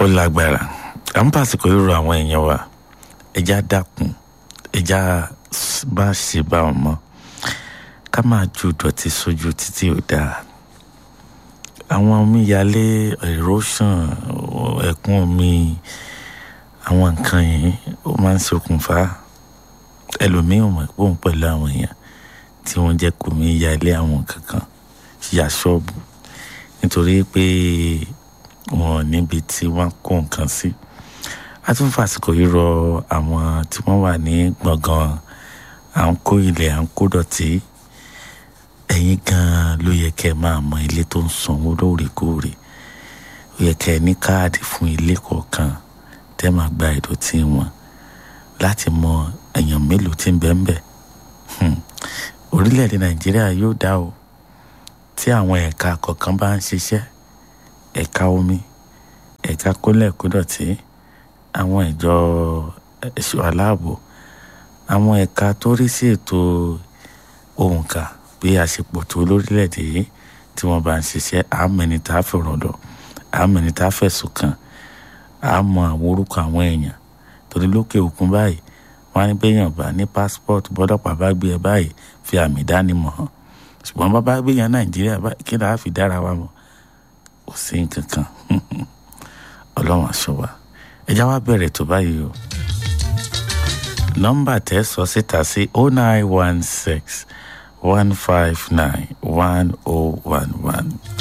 ó lágbára à ń pàṣípò irú àwọn èèyàn wa ẹja dákun ẹja bá ṣe bá wọn mọ ká máa ju ìdọ̀tí sójú títí ò dáa àwọn omíyalé erosion ẹ̀kún omi àwọn nǹkan yìí ó máa ń ṣokùnfà ẹlòmíràn mọ̀ pé òun pẹ̀lú àwọn èèyàn tí wọ́n jẹ́ kó mi yalé àwọn kankan ya ṣọ́ọ̀bù nítorí pé wọn níbi tí wọ́n kó nǹkan sí a tún fàsìkò yìí rọ àwọn tí wọ́n wà ní gbọ̀ngàn à ń kó ilẹ̀ à ń kó dọ̀tí ẹ̀yin gan-an ló yẹ kẹ́ ẹ máa mọ ilé tó ń sanwó lóòrèkóòrè ó yẹ kẹ́ ẹ ní káàdì fún ilé kọ̀ọ̀kan tẹ́ máa gba ìdọ̀tí wọn láti mọ èèyàn mélòó tí ń bẹ́ẹ̀ bẹ́ẹ̀ orílẹ̀-èdè nàìjíríà yóò dá o tí àwọn ẹ̀ka kọ̀ọ̀kan bá ń ṣiṣẹ́ ẹ̀ka omi ẹ̀ka kólẹ̀kódọ̀tí àwọn ìjọ ẹ̀ṣọ́ aláàbò àwọn ẹ̀ka tó rí sí ètò òǹkà bí a ṣe pọ̀ tó lórílẹ̀‐èdè yìí tí wọ́n bá ń ṣiṣẹ́ àmẹ́ni tá a fọ̀rọ̀ lọ àmẹ́ni tá a fẹ̀sùn kàn àmọ́ àwọn orúkọ àwọn èèyàn torí lókè òkun báyìí wọ́n á ní bẹ́yàn bá ní passport bọ́dọ̀pàá bá gbé ẹ báyìí fi àmì ìdánimọ̀ hàn ṣùgbọ́n bá bá gbé yẹn nàìjíríà báyìí kí ni a fi dára wa mọ̀ kò sí nǹkan kan ọlọ́run aṣọ wa ẹja wa bẹ̀rẹ̀ tó báyìí o nọ́mbà tẹ́ sọ síta sí oh nine one six one five nine one oh one one